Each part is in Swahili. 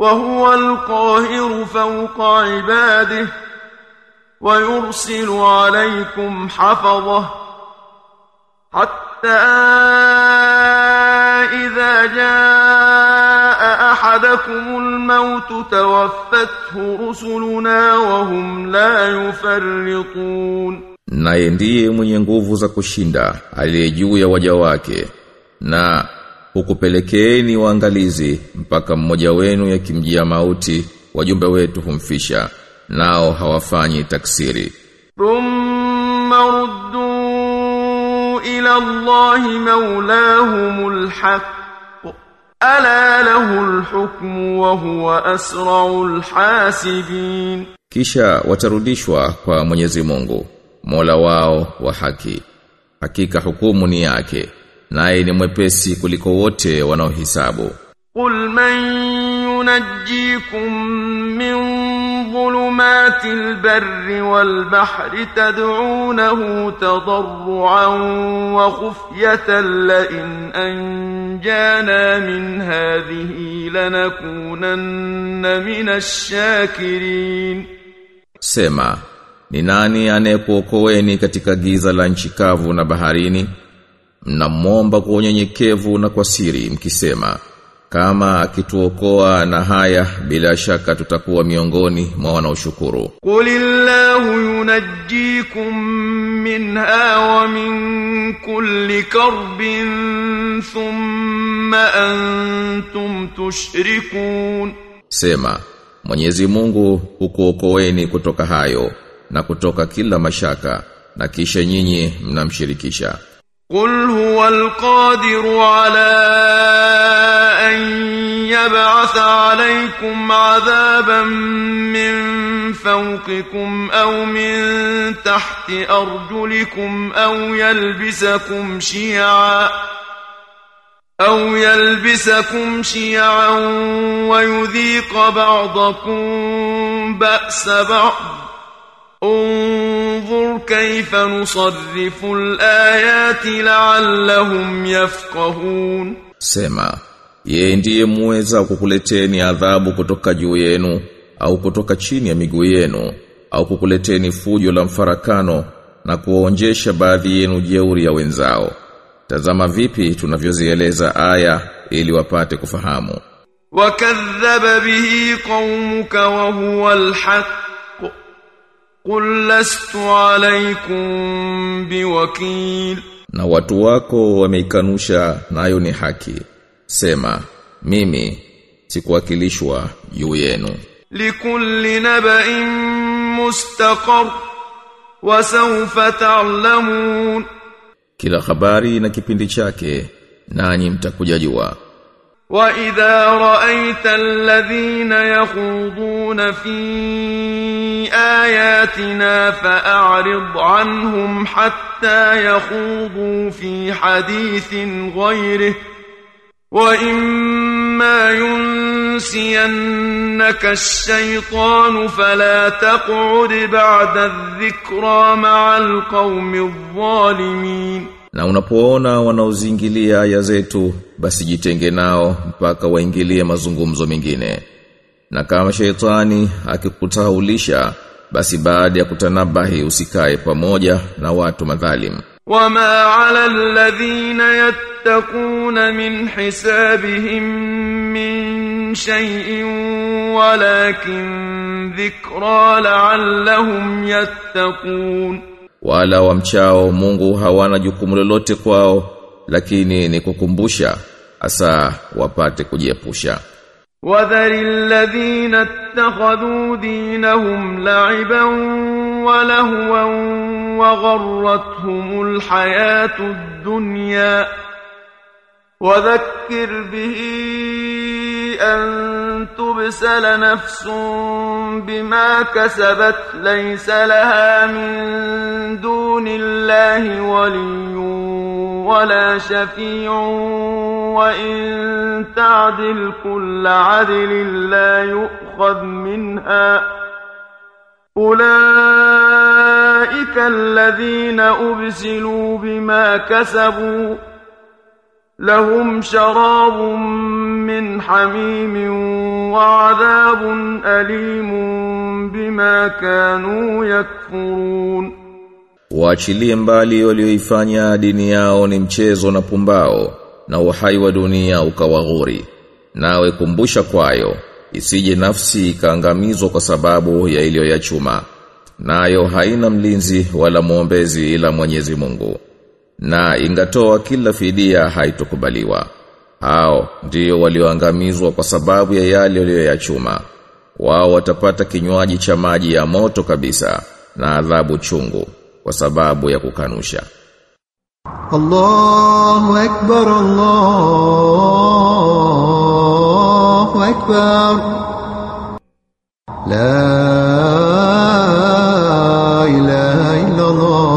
وهو القاهر فوق عباده ويرسل عليكم حفظه حتى إذا جاء أحدكم الموت توفته رسلنا وهم لا يفرطون naye ndiye mwenye nguvu za kushinda aliye juu ya waja wake na hukupelekeeni waangalizi mpaka mmoja wenu yakimjia mauti wajumbe wetu humfisha nao hawafanyi taksiri ثم ردوا إلى الله مولاهم الحق ألا له الحكم وهو أسرع الحاسبين kisha watarudishwa kwa Mwenyezi Mungu Mola wao wa haki hakika hukumu ni yake naye ni mwepesi kuliko wote wanaohisabu قل من ينجيكم من ظلمات البر والبحر تدعونه تضرعا وخفية لئن أنجانا من هذه لنكونن من الشاكرين Sema, ni nani anayekuokoeni katika giza la nchi kavu na baharini? Mnamwomba kwa unyenyekevu na kwa siri mkisema, kama akituokoa na haya bila shaka tutakuwa miongoni mwa wanaoshukuru. قل الله ينجيكم منها ومن كل كرب ثم أنتم تشركون Sema, Mwenyezi Mungu hukuokoeni kutoka hayo na kutoka kila mashaka na kisha nyinyi mnamshirikisha. قل هو القادر على أن يبعث عليكم عذابا من فوقكم أو من تحت أرجلكم أو يلبسكم شيعا أو يلبسكم شيعا ويذيق بعضكم بأس بعض انظر كيف نصرف الآيات لعلهم يفقهون Sema, yeye ndiye muweza kukuleteni adhabu kutoka juu yenu au kutoka chini ya miguu yenu au kukuleteni fujo la mfarakano na kuonjesha baadhi yenu jeuri ya wenzao. Tazama vipi tunavyozieleza aya ili wapate kufahamu. وكذب به قومك وهو الحق قل لست عليكم بوكيل Na watu wako wameikanusha nayo ni haki. Sema, mimi sikuwakilishwa juu yenu. لكل نبأ مستقر وسوف تعلمون Kila habari na kipindi chake nanyi mtakuja jua. وإذا رأيت الذين يخوضون في آياتنا فأعرض عنهم حتى يخوضوا في حديث غيره وإما ينسينك الشيطان فلا تقعد بعد الذكرى مع القوم الظالمين Na unapoona wanaozingilia aya zetu basi jitenge nao mpaka waingilie mazungumzo mengine. Na kama sheitani akikutaulisha basi baada ya kutanabahi usikae pamoja na watu madhalim. وما على الذين يتقون من حسابهم من شيء ولكن ذكرى لعلهم يتقون Wala wamchao Mungu hawana jukumu lolote kwao lakini ni kukumbusha asa wapate kujiepusha. وذر الذين اتخذوا دينهم لعبا ولهوا وغرتهم الحياة الدنيا وذكر به أن تبسل نفس بما كسبت ليس لها من دون الله ولي ولا شفيع وإن تعدل كل عدل لا يؤخذ منها أولئك الذين أبسلوا بما كسبوا لهم شراب من حميم وعذاب أليم بما كانوا يكفرون Waachilie mbali walioifanya dini yao ni mchezo na pumbao na uhai wa dunia ukawaghuri. Nawe kumbusha kwayo isije nafsi ikaangamizwa kwa sababu ya iliyoyachuma. Nayo haina mlinzi wala mwombezi ila Mwenyezi Mungu. Na ingatoa kila fidia haitokubaliwa. Hao ndio walioangamizwa kwa sababu ya yale waliyoyachuma. Wao watapata kinywaji cha maji ya moto kabisa na adhabu chungu kwa sababu ya kukanusha. الله أكبر الله أكبر لا إله إلا الله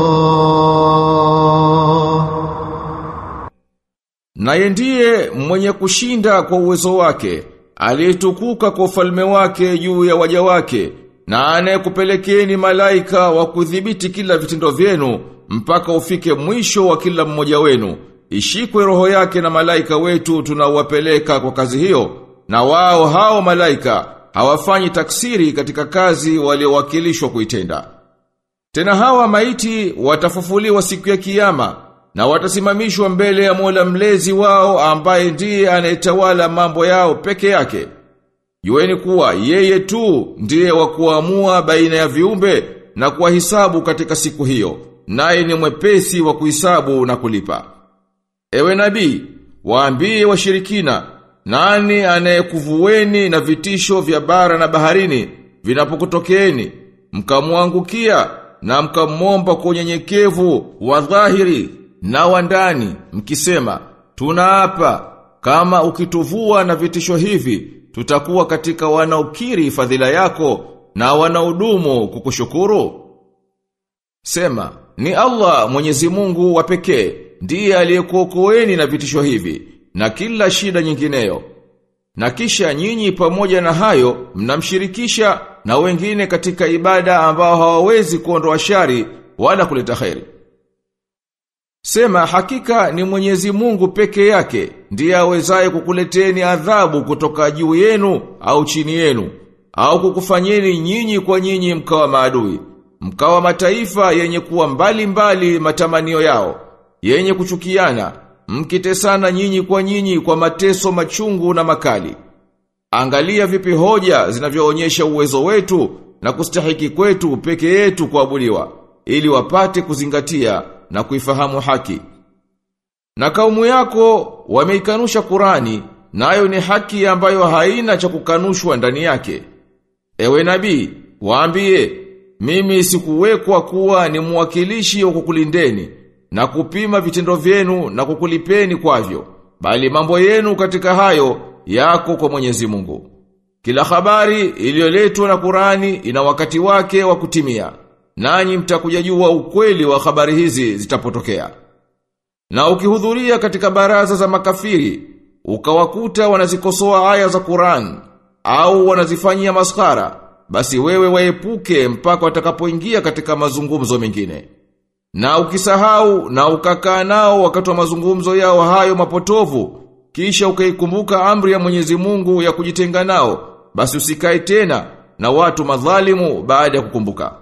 Naye ndiye mwenye kushinda kwa uwezo wake, aliyetukuka kwa ufalme wake juu ya waja wake, na anayekupelekeni malaika wa kudhibiti kila vitendo vyenu mpaka ufike mwisho wa kila mmoja wenu. Ishikwe roho yake na malaika wetu tunawapeleka kwa kazi hiyo, na wao hao malaika hawafanyi taksiri katika kazi waliowakilishwa kuitenda. Tena hawa maiti watafufuliwa siku ya kiyama na watasimamishwa mbele ya Mola mlezi wao ambaye ndiye anayetawala mambo yao peke yake. Jueni kuwa yeye tu ndiye wa kuamua baina ya viumbe na kuwahisabu katika siku hiyo, naye ni mwepesi wa kuhisabu na kulipa. Ewe nabii, waambie washirikina, nani anayekuvueni na vitisho vya bara na baharini vinapokutokeeni, mkamwangukia na mkamwomba kwa unyenyekevu wa dhahiri na wa ndani, mkisema, tunaapa kama ukituvua na vitisho hivi, tutakuwa katika wanaokiri fadhila yako na wanaodumu kukushukuru. Sema, ni Allah Mwenyezi Mungu wa pekee ndiye aliyekuokoeni na vitisho hivi na kila shida nyingineyo. Na kisha nyinyi pamoja na hayo mnamshirikisha na wengine katika ibada ambao hawawezi kuondoa shari wala kuleta kheri. Sema hakika ni Mwenyezi Mungu peke yake ndiye awezaye kukuleteni adhabu kutoka juu yenu au chini yenu au kukufanyeni nyinyi kwa nyinyi mkawa maadui mkawa mataifa yenye kuwa mbali mbali matamanio yao yenye kuchukiana mkitesana nyinyi kwa nyinyi kwa mateso machungu na makali angalia vipi hoja zinavyoonyesha uwezo wetu na kustahiki kwetu peke yetu kuabudiwa ili wapate kuzingatia na kuifahamu haki na kaumu yako wameikanusha Qurani nayo ni haki ambayo haina cha kukanushwa ndani yake ewe nabii waambie mimi sikuwekwa kuwa ni mwakilishi wa kukulindeni na kupima vitendo vyenu na kukulipeni kwavyo bali mambo yenu katika hayo yako kwa Mwenyezi Mungu kila habari iliyoletwa na Qurani ina wakati wake wa kutimia nanyi mtakuja jua ukweli wa habari hizi zitapotokea na ukihudhuria katika baraza za makafiri ukawakuta wanazikosoa aya za Qur'an au wanazifanyia maskara basi wewe waepuke mpaka watakapoingia katika mazungumzo mengine na ukisahau na ukakaa nao wakati wa mazungumzo yao hayo mapotovu kisha ukaikumbuka amri ya Mwenyezi Mungu ya kujitenga nao basi usikae tena na watu madhalimu baada ya kukumbuka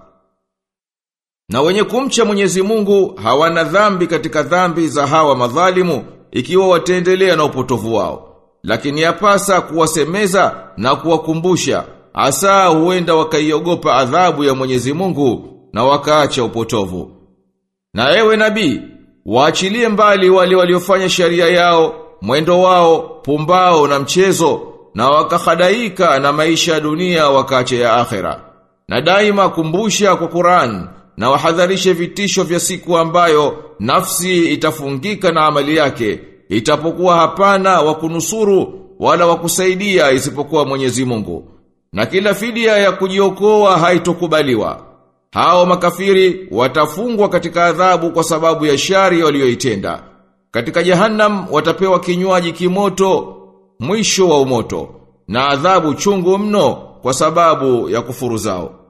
na wenye kumcha Mwenyezi Mungu hawana dhambi katika dhambi za hawa madhalimu ikiwa wataendelea na upotovu wao. Lakini yapasa kuwasemeza na kuwakumbusha asa huenda wakaiogopa adhabu ya Mwenyezi Mungu na wakaacha upotovu. Na ewe nabii, waachilie mbali wale waliofanya sharia yao, mwendo wao, pumbao na mchezo na wakahadaika na maisha ya dunia wakaacha ya akhera. Na daima kumbusha kwa Qur'an na wahadharishe vitisho vya siku ambayo nafsi itafungika na amali yake itapokuwa hapana wa kunusuru wala wa kusaidia isipokuwa Mwenyezi Mungu na kila fidia ya kujiokoa haitokubaliwa hao makafiri watafungwa katika adhabu kwa sababu ya shari walioitenda katika jahannam watapewa kinywaji kimoto mwisho wa umoto na adhabu chungu mno kwa sababu ya kufuru zao